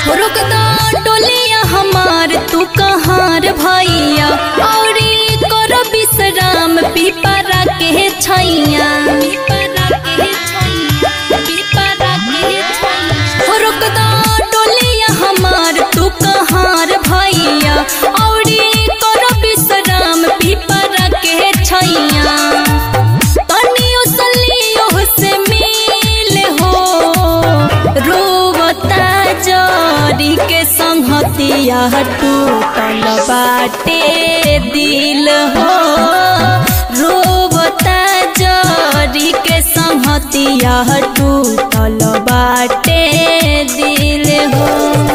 रुक दा डोलिया हमार तू कहार भैया औरी कर विश्राम पिपरा के छैया हो रुक दा डोलिया हमार तू कहार भैया औरी कर विश्राम पिपरा के छैया तनियो सलियो से मिल हो रोवता जरी के संहतिया टूटल बाटे दिल हो रोवता जरी के संहतिया टूटल बाटे दिल हो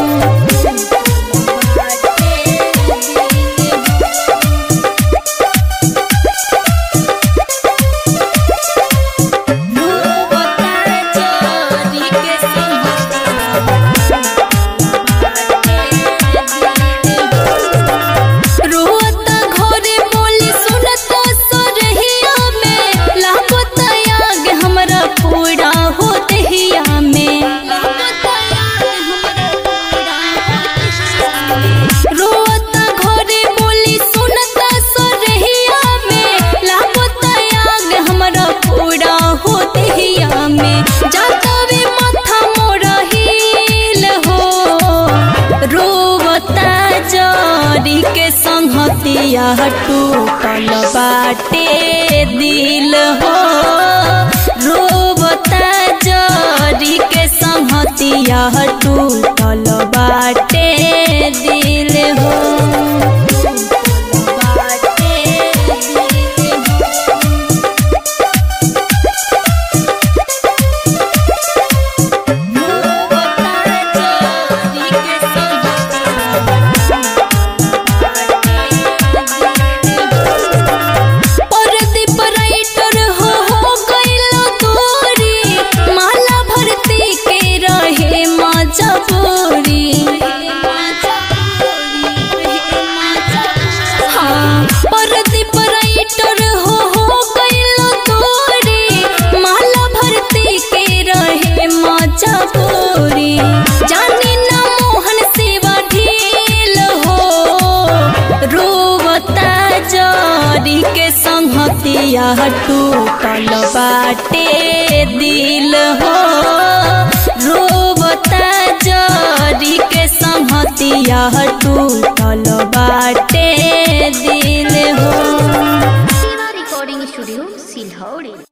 रोता घरे बोली सुनता सरहिया में लागता आग हमरा पूरा हो दहिया में रोता घरे बोली सुनता सरहिया में लागता आग हमरा पूरा हो दहिया में जातवे माथा मोरा हिल हो रोवता जरी के संहतिया टूटल बाटे दिल हो रोवता जरी के संहतिया टूटल बाटे दिल हो बाटे दिल हो परदीप राइटर हो हो गइलो दूरी माला भरती के रहे मजबूरी हाँ परदीप राइटर हो हो गइलो दूरी माला भरती के रहे मजबूरी जानी ना मोहन सेवा ढील हो रोवता जरी के संहतिया टूटल बाटे दिल हो रोवता जरी के संहतिया टूटल बाटे दिल हो recording studio, Silhauri.